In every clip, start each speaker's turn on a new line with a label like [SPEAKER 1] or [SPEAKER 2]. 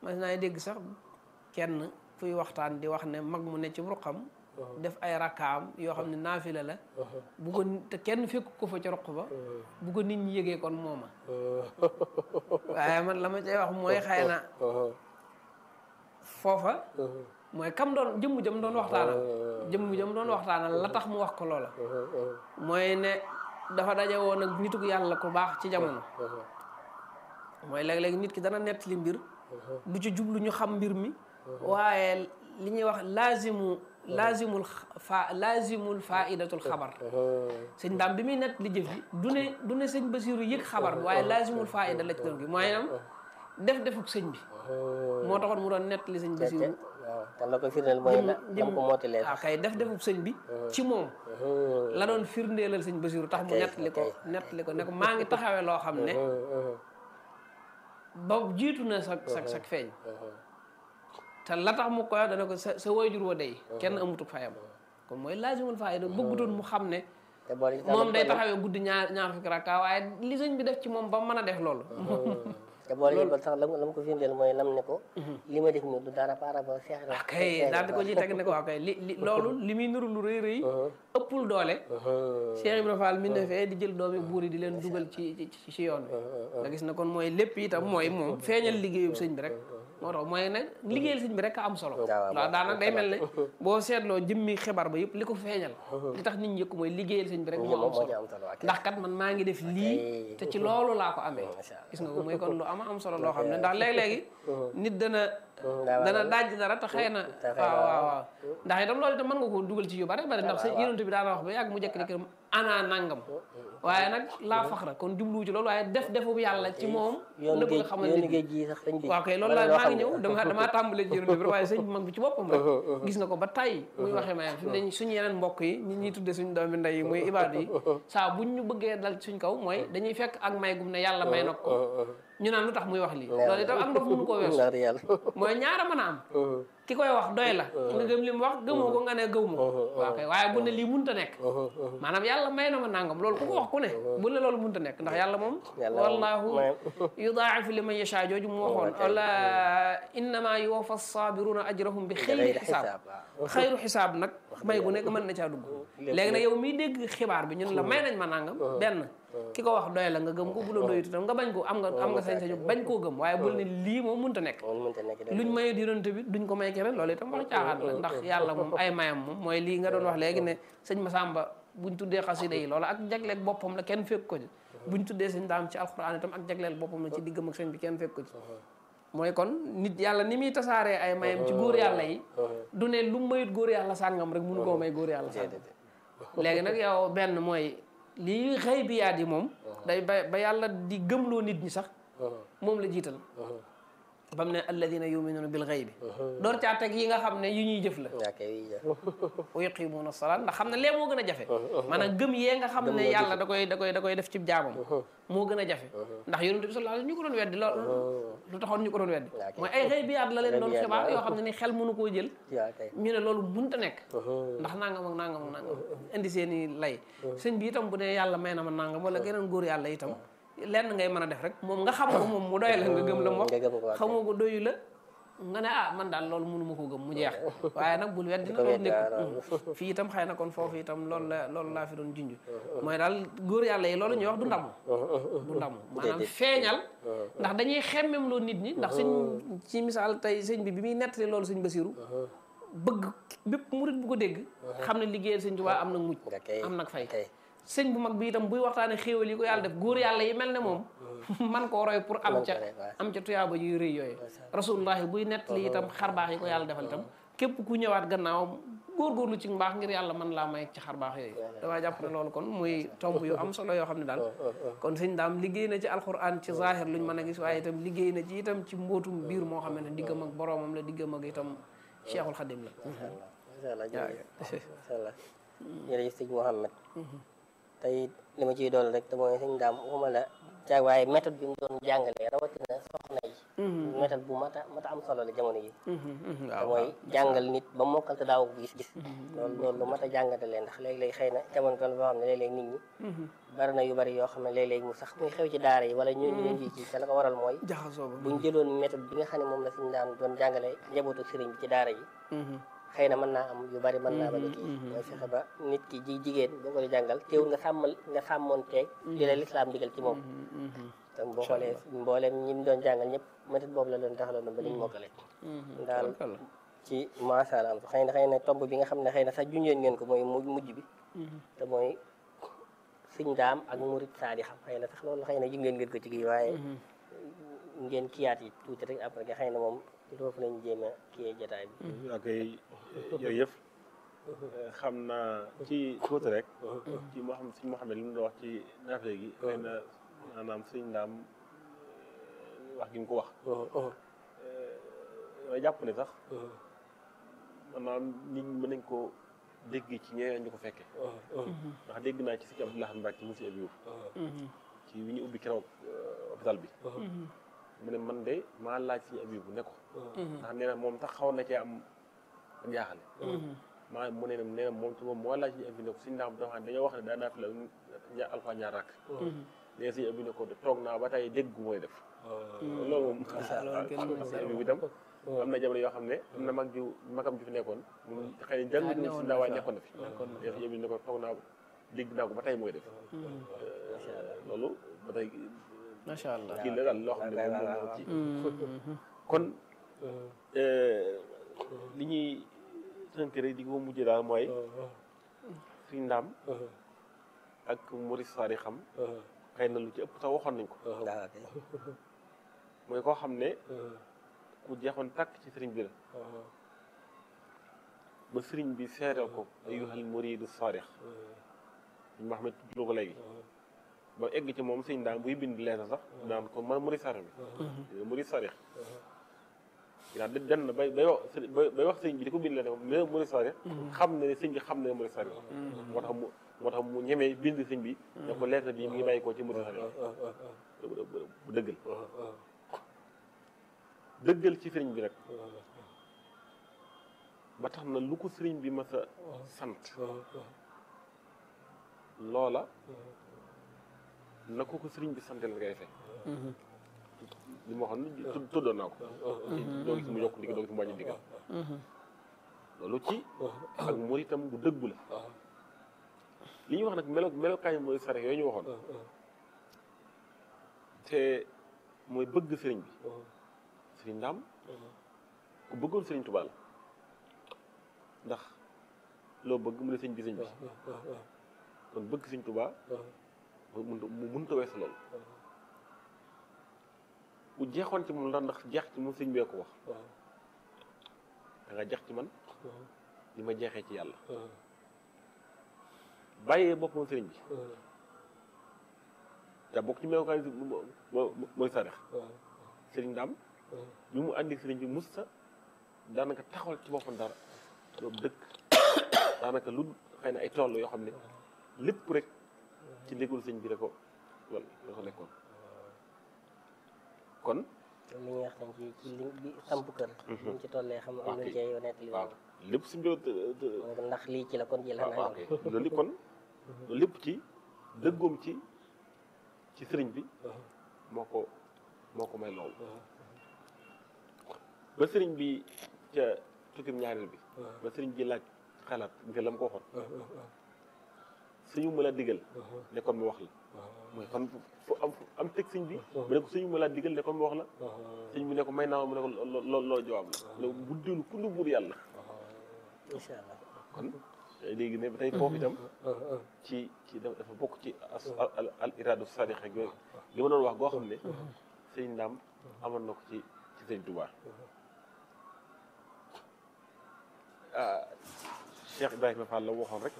[SPEAKER 1] mas naa dégg sax kenn fuy waxtaan di wax ne mag mu ne ci ruqam def ay rakkaam yoo xam ne naafila la bu ko te kenn fekk ko fa ci ruq ba bu ko nit ñi yëgee kon mooma waaye man la ma cay wax mooy xëy na foofa mooy kam doon jëmm jëm doon waxtaanal jëmm jëm doon waxtaanal la tax mu wax ko loola mooy ne dafa daje woon ak nituk yàlla ku baax ci jamono mooy léeg-léeg nit ki dana nettali mbir du ci jublu ñu xam mbir mi waaye li ñuy wax laazimu laazimul fa laazimul faidatul xabar sëñ daam bi muy nett li jëf ji du ne du ne sëñ Basiru yëg xabar bi waaye laazimul faida la ci doon gi mooy nam def defuk sëñ bi moo taxoon mu doon nett li sëñ Basiru
[SPEAKER 2] waaw te la ko firndeel mooy la dam ko mootilee
[SPEAKER 1] waaw kay def defuk sëñ bi ci moom la doon firndeelal sëñ Basiru tax mu nett li ko nett li ko ne ko maa ngi taxawee loo xam ne ba jiitu na sa sa sa feeñ te la tax mu koy dana ko sa sa wayjur wa day kenn amutuk fayam kon mooy laazimul faayda bëggutoon mu xam ne
[SPEAKER 2] te boole ci
[SPEAKER 1] moom day taxawee guddi ñaar ñaar fukki rakka waaye li sëñ bi def ci moom ba mën a def loolu
[SPEAKER 2] te boole ci ba sax lam lam ko firndeel mooy lam ne ko li ma def nii du dara par rapport Cheikh Ibra
[SPEAKER 1] kay daal di ko ci teg ne ko waaw kay li li loolu li muy nuru lu rëy rëy ëppul doole Cheikh Ibra Fall mi ne fee di jël doomi buur yi di leen dugal ci ci ci yoon bi nga gis ne kon mooy lépp itam mooy moom feeñal liggéeyu sëñ bi rek moo tax mooy ne liggéeyal sëñ bi rek a am solo waaw daanaka day mel ne boo seetloo jëmmi xibaar ba yëpp li ko feeñal li tax nit ñi yëg ko mooy liggéeyal sëñ bi rek moo am solo ndax kat man maa ngi def lii te ci loolu laa ko amee gis nga ko mooy kon lu ama am solo loo xam ne ndax léeg-léegi nit dana dana daaj dara te xëy na waaw waaw waaw ndax itam loolu itam mën nga ko dugal ci yu bare bari ndax sa yonent bi daana wax ba yàgg mu jekk di këram ana nangam waaye nag laa faxra kon jubluwu ci loolu waaye def defu yàlla ci moom la bëgg xamal nit
[SPEAKER 2] géej gi sax sëñ bi
[SPEAKER 1] waaw kay loolu laa maa ngi ñëw dama damaa tàmbalee ci yonent bi waaye sëñ bi mag bi ci boppam rek gis nga ko ba tay muy waxee mayam fi mu ne suñu yeneen mbokk yi ñi ñuy tudde suñu doomi ndey yi muy ibaadu yi saa buñ ñu bëggee dal suñ kaw mooy dañuy fekk ak may gum ne yàlla may na ko ñu naan lu tax muy wax lii loolu itam ak ndox mënu koo weesu mooy ñaara mën a am ki koy wax doy la nga gëm li mu wax gëmoo ko nga ne gëw ma waaw kay waaye bu ne lii munta nekk maanaam yàlla may na ma nangam loolu ku ko wax ku ne bu ne loolu munta nekk ndax yàlla moom wallahu yudaa'ifu liman yashaa jooju mu waxoon wala innama yuwaffa sabiruna ajrahum bi xayri xisaab xayru xisaab nag may gu nekk mën na caa dugg léegi nag yow miy dégg xibaar bi ñun la may nañ ma nangam benn ki ko wax doy la nga gëm ko bu la doyut itam nga bañ ko am nga am nga sañ-sañu bañ koo gëm waaye bul ne lii moom mënta nekk luñ mayee yonent bi duñ ko may keneen loolu itam wax caaxaan la ndax yàlla moom ay mayam moom mooy lii nga doon wax léegi ne sëñ Masamba buñ tuddee xasida yi loolu ak jagleeg boppam la kenn fekk ko ci buñ tuddee sëñ daam ci alxuraan itam ak jagleel boppam la ci diggam ak sëñ bi kenn fekk ko ci mooy kon nit yàlla ni muy tasaaree ay mayam ci góor yàlla yi du ne lu mayut góor yàlla sàngam rek mënu koo may góor yàlla sàngam léegi nag yow benn mooy lii xëy bi yaat yi moom day ba ba yàlla di gëmloo nit ñi sax moom la jiital ba mu ne alladina yuminuuna bil xëy bi door caa teg yi nga xam ne yu ñuy jëf la wa yuqimuuna salaat ndax xam ne lee moo gën a jafe maanaam gëm yee nga xam ne yàlla da koy da koy da koy def ci jaamam moo gën a jafe ndax yonent bi sallallahu alayhi ñu ko doon weddi lool lu taxoon ñu ko doon weddi mooy ay xëy bi yaat la leen doon xibaar yoo xam ne ni xel mënu koo jël ñu ne loolu munta nekk ndax nangam ak nangam ak nangam indi seen i lay sëñ bi itam bu ne yàlla may na ma nangam wala geneen góor yàlla itam lenn ngay mën a def rek moom nga xam ko moom mu doy la nga gëm la mu wax xamoo ko doyu la nga ne ah man daal loolu mënu ma ko gëm mu jeex waaye nag bul weddi na loolu nekk fii itam xëy na kon foofu itam loolu la loolu laa fi doon junj mooy daal góor yàlla yi loolu ñuy wax du ndamu du ndamu maanaam feeñal ndax dañuy xemmem loo nit ñi ndax sëñ ci misaal tey sëñ bi bi muy nettali loolu sëñ Basiru bëgg bépp murit bu ko dégg xam ne liggéeyal sëñ Tuubaa am nag mujj am nag fay sëñ bu mag bi itam buy waxtaane xéewal yi ko yàlla def góor yàlla yi mel ne moom man koo roy pour am ca am ca tuyaaba yu rëy yooyu rasulullahi buy nettali itam xarbaax yi ko yàlla defal itam képp ku ñëwaat gannaawam góorgóorlu ci mbaax ngir yàlla man laa may ci xarbaax yooyu damaa jàpp ne loolu kon muy tomb yu am solo yoo xam ne daal kon sëñ daam liggéey na ci alquran ci zahir luñ mën a gis waaye itam liggéey na ci itam ci mbootum biir moo xam ne diggam ak boroomam la diggam ak itam cheikhul xadim la
[SPEAKER 2] jërëjëf sëñ Mouhamed tey li ma ciy dool rek te mooy sëñ daam waxuma la ca waaye méthode bi mu doon jàngalee rawatina soxna yi méthode bu mat a mat a am solo la jamono yi te
[SPEAKER 1] waaw
[SPEAKER 2] mooy jàngal nit ba mokkal te daaw ko gis-gis loolu loolu lu mat a jàngate leen ndax léeg-léeg xëy na jamono toll boo xam ne léeg-léeg nit ñi bari na yu bari yoo xam ne léeg-léeg mu sax muy xew ci daara yi wala ñu ñu leen ci te la ko waral mooy
[SPEAKER 1] jaxasoo ba
[SPEAKER 2] buñ jëloon méthode bi nga xam ne moom la suñu daan doon jàngale njabootu sëriñ bi ci daara yi xëy na mën naa am yu bari mën naa bañ a kii mooy fexe ba nit ki ji jigéen boo ko di jàngal teewul nga sàmmal nga sàmmoon teeg di la lislaam digal ci moom tam boo xoolee mbooleem ñi mu doon jàngal ñëpp méthode boobu la doon taxaloon ba liñ mokkale daal ci macha allah xëy na xëy na tomb bi nga xam ne xëy na sax junjoon ngeen ko mooy mu mujj bi te mooy sëñ daam ak murit saadi xam xëy na sax loolu xëy na junjoon ngeen ko ci kii waaye ngeen kiyaat yi tuuti rek après nga xëy na moom foofu lañ jéem a kiyee jotaay bi
[SPEAKER 3] ok jërëjëf xam naa ci tuuti rek ci moo xam suñ Mouhamed li mu doon wax ci naafee gi xëy na maanaam suñ ndaam wax gi mu ko wax damay jàpp ne sax maanaam nit ñi mën nañ ko dégg ci ñeneen ñu ko fekkee ndax dégg naa ci sëñ Abdoulaye Mbacke ci monsieur Abiouf ci wi ñu ubbi keroog hôpital bi mu ne man de maa laaj sëñ Abiouf ne ko ndax nee na moom sax xaw na cee am jaaxale maa mu ne nee na moom ci moom moo laaj sëñ Abiouf ne ko suñ ndaam dafa dañoo wax ne daa naaf la ñaar alxuraan ñaar rakk nee sëñ Abiouf ne ko toog naa ba tey dégg gu mooy def loolu moom sëñ Abiouf itam am na jamono yoo xam ne am na mag ju magam ju fi nekkoon moom xëy na jàng ñu si ndaawaay nekkoon na fi nee sëñ Abiouf ne ko toog naa dégg naa ko ba tey mooy def loolu ba tey
[SPEAKER 1] macha allah
[SPEAKER 3] kii la daal loo xam ne moom moom ci kon li ñuy tënk rek di ko mujjee daal mooy suñ ndaam ak Maurice Sarr xam xëy na lu ci ëpp sax waxoon nañ ko mooy koo xam ne ku jeexoon tàkk ci sëriñ bi la ba sëriñ bi seeral ko ayyuhal muridu saarix ñu ma xam ne tudd ko léegi ba egg ci moom sëñ daam buy bind leeta sax daan ko man Maurice Sarr bi Maurice Sarr yaa den na bay bay wax bay wax sëñ bi di ko bind leeta mais Maurice Sarr xam na ne sëñ bi xam na ne Maurice Sarr moo tax mu moo tax mu ñemee bind sëñ bi ne ko leeta bi mi ngi bàyyi koo ci Maurice Sarr bu dëggal dëggal ci sëriñ bi rek ba tax na lu ko sëriñ bi mas a sant loola na ko ko sëriñ bi santel la ngay fay li ma waxoon ne tuddoon naa ko doo gis mu yokk digg doo gis mu wàññi diggal loolu ci ak muritam bu dëggu la li ñuy wax nag melo melokaay mooy sare yooyu ñu waxoon te mooy bëgg sëriñ bi sëriñ Ndaam ku bëggoon sëriñ Tuubaa la ndax loo bëgg mu ne sëñ bi sëñ bi kon bëgg sëriñ Tuubaa mu mënut a weesu loolu bu jeexoon ci moom ndax ndax jeex ci moom sëñ bee ko wax da nga jeex ci man li ma jeexee ci yàlla bàyyee boppam sëriñ bi te bokk ci melokaan mooy sarex sëriñ Ndaam bi mu àndi sëriñ bi musta daanaka taxawal ci boppam dara loolu dëkk daanaka lu xëy na ay tool yoo xam ne lépp rek ci ndégul sëñ bi la ko wala la ko nekkoon kon
[SPEAKER 2] li ñuy wax tam ci ci li bi samp kër ñu ci tollee xam am nañ cee yonent li
[SPEAKER 3] waaw lépp suñ bi
[SPEAKER 2] ndax lii ci la kon ji la
[SPEAKER 3] waaw ok loolu kon loolu lépp ci dëggoom ci ci sëriñ bi moo ko moo ko may loolu ba sëriñ bi ca tukkim ñaareel bi ba sëriñ bi laaj xalaat nga la mu ko waxoon suñu ma la digal ne kon mu wax la mooy kon fu am am teg sëñ bi mu ne ko suñu ma la digal ne kon mu wax la sëñ bi ne ko may naa mu ne ko loo loolu jawaab la bu déglu ku lu buur yàlla
[SPEAKER 2] incha allah
[SPEAKER 3] kon léegi ne ba tey foofu itam ci ci dafa bokk ci al iradu sadiq ak yooyu li ma doon wax goo xam ne sëñ Ndaam amoon na ko ci ci sëñ Tuubaa ah Cheikh Ibrahima Fall la waxoon rek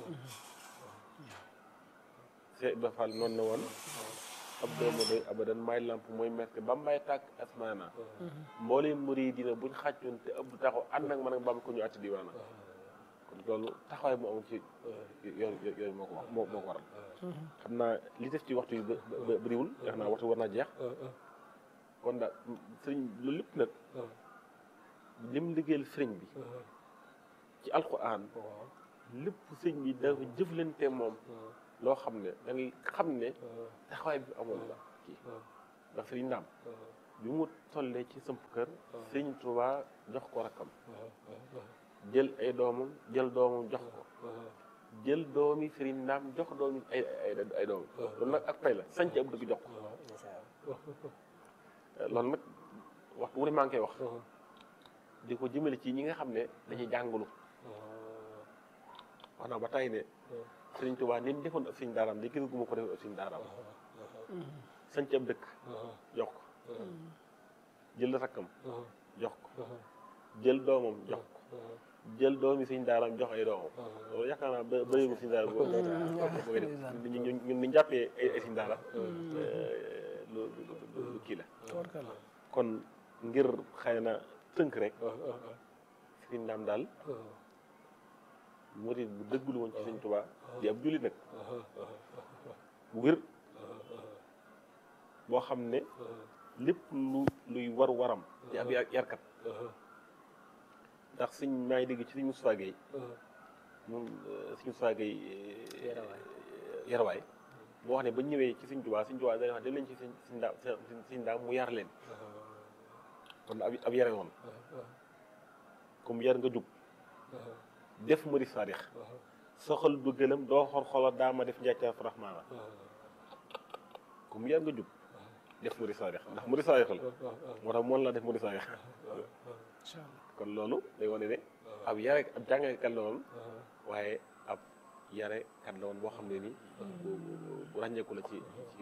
[SPEAKER 3] Cheikh Ibrahima Fall noonu na woon ab doomu doy abadan may lamp mooy merke ba may tàkk asmaana mbooleem muri dina buñ xàccoon te ëpp taxaw ànd ak man ak bam ko ñu atti diwaana kon loolu taxawaay mu amul ci yoon yooyu moo ko wax moo moo ko waral xam naa li def ci waxtu yu bëriwul yax naa waxtu war naa jeex kon daal sëriñ loolu lépp nag lim liggéeyal sëriñ bi ci alquran lépp sëriñ bi dafa jëflante moom loo xam ne da ngay xam ne taxawaay bi amoon la kii ndax sëriñ Ndaam bi mu tollee ci samp kër sëriñ Tuubaa jox ko rakkam jël ay doomam jël doomam jox ko jël doomi sëriñ Ndaam jox doomi ay ay ay doomam loolu nag ak pay la sanc ab dëgg jox ko loolu nag waxtu wu ne maa ngi koy wax di ko jëmale ci ñi nga xam ne dañuy jàngulu wax naa ba tey ne sëriñ Tuubaa ni mu defoon ak sëriñ daaraam di gis gu ma ko defoon ak sëriñ daaraam sanc ab dëkk jox ko jël rakkam jox ko jël doomam jox ko jël doomi sëriñ daaraam jox ay doomam loolu yaakaar naa ba bëriwul sëriñ daaraam boo koy def ñun ñun ni jàppee ay ay sëriñ daara lu lu kii la kon ngir xëy na tënk rek sëriñ Ndaam daal murid bu dëggul woon ci sëriñ Tuubaa di ab jullit nag bu wér boo xam ne lépp lu luy war waram di ab yarkat ndax sëñ maa ngi dégg ci sëñ Moustapha Gueye moom sëñ Moustapha Gueye yarwaay boo wax ne ba ñëwee ci sëñ Tuubaa sëñ Tuubaa day wax dem leen ci sëñ sëñ Ndaam sëñ Ndaam mu yar leen kon ab ab yare woon comme yar nga jug def mari saadix soxal du gëlëm doo xor xola daa ma def njàccaar faraxmaana comme yar nga jug def mari saadix ndax mari saadix la moo tax moon la def mari saadix kon loolu day wane ne ab yare ab jàngalekat la woon waaye ab yare kat la woon boo xam ne ni bu ràññeeku la ci ci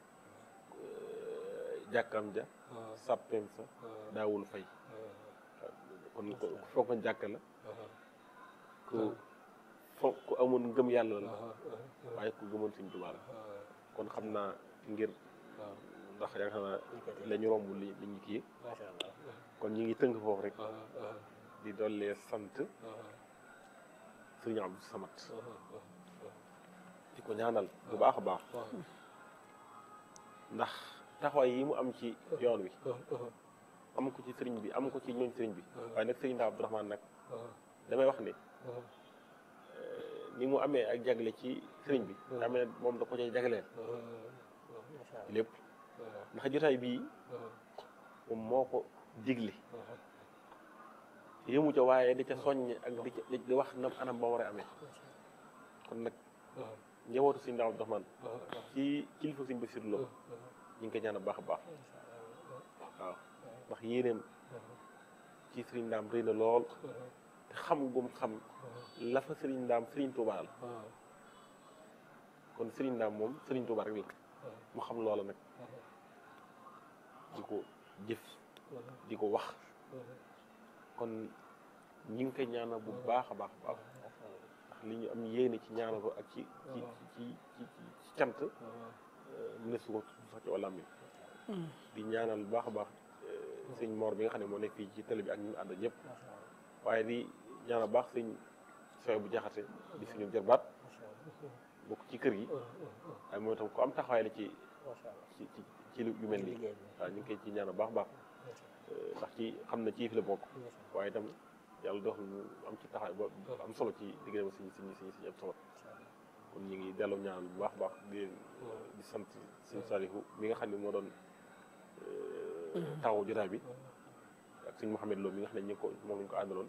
[SPEAKER 3] jàkkam ja sàppeem sa daawul fay kon ku foog nga jàkk la ku foog ku amoon ngëm yàlla la waaye ku gëmoon Sëñ Tuubaa la kon xam naa ngir ndax yaakaar naa la ñu romb li li ñu kii kon ñu ngi tënk foofu rek di dollee sant Sëriñ Abdou Samad di ko ñaanal bu baax a baax ndax taxawaay yi mu am ci yoon wi am ko ci sëriñ bi am ko ci ñooñ sëriñ bi waaye nag sëriñ Ndaam Abdourahmane nag damay wax ne ni mu amee ak jagle ci sëriñ bi daa mel ne moom da ko cay jagleel lépp ndax jotaay bii moom moo ko digle yëmu ca waaye di ca soññ ak di ca di wax nam anam ba war a amee kon nag njabootu sëriñ Ndaam Abdourahmane ci kilifa sëriñ Basiru Lo ñu ngi koy ñaan baax a baax waaw ndax yéeneem ci sëriñ Ndaam rëy na lool te xam gum xam la fa sëriñ Ndaam sëriñ Tuubaa la kon sëriñ Ndaam moom sëriñ Tuubaa rek la mu xam loola nag di ko jëf di ko wax kon ñi ngi koy ñaanal bu baax a baax baax ndax li ñu am yéene ci ñaanal ko ak ci ci ci ci ci cant mu ne su ko sax ci wàllam mi di ñaanal bu baax a baax sëñ Mor bi nga xam ne moo nekk fii ci télé bi ak ñu ànd ñëpp waaye di ñaanal baax sëñ soy bu jaxate di suñu jërbaat bokk ci kër gi waaye mooy tam ko am taxawaay la ci ci ci ci yu mel nii waaw ñu ngi koy ci ñaanal baax baax ndax ci xam na ci fi la bokk waaye itam yàlla dox mu am ci taxawaay ba am solo ci diggante suñu suñu suñu suñu am solo kon ñu ngi delloo ñaanal bu baax baax di di sant suñu Salihu mi nga xam ne moo doon taw jotaay bi ak suñ Mouhamed Lo mi nga xam ne ñu ko moom lañu ko àndaloon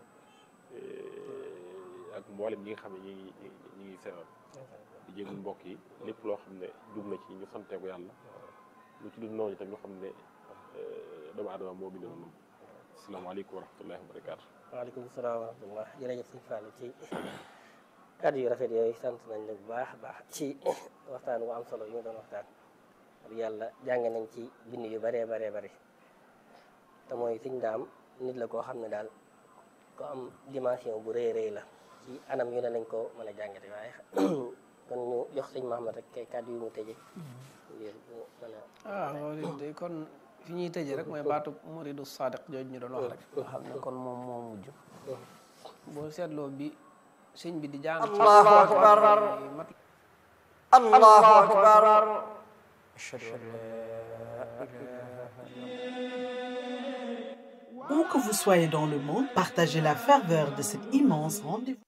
[SPEAKER 3] ak mboolem ñi nga xam ne ñi ngi ñi ngi seeral di jéegul mbokk yi lépp loo xam ne jub na ci ñu santee ko yàlla lu ci dul noonu itam ñu xam ne doomu aadama moo bind noonu asalaamaaleykum wa rahmatullahi wa barakaatu
[SPEAKER 2] waaleykum salaam wa rahmatullah jërëjëf sëñ Fallou ci kàddu yu rafet yooyu sant nañ la bu baax a baax ci waxtaan wu am solo yu ñu doon waxtaan ak yàlla jàng nañ ci bind yu bëree baree bëri te mooy sëñ Ndaam nit la koo xam ne daal ko am dimension bu rëy rëy la ci anam yu ne lañ ko mën a jàngate waaye kon ñu jox sëñ Mahamad rek kay kàddu yu mu tëje ngir mu mën a
[SPEAKER 1] ah loolu de kon fi ñuy tëje rek mooy baatu muridu sadiq jooju ñu doon wax rek nga xam ne kon moom moo mujj boo seetloo bi sëñ bi di jàng
[SPEAKER 4] Allahu akbar
[SPEAKER 1] mat
[SPEAKER 4] Allahu akbar ashhadu an la ilaha Où que vous soyez dans le monde, partagez la ferveur de cet immense rendez-vous.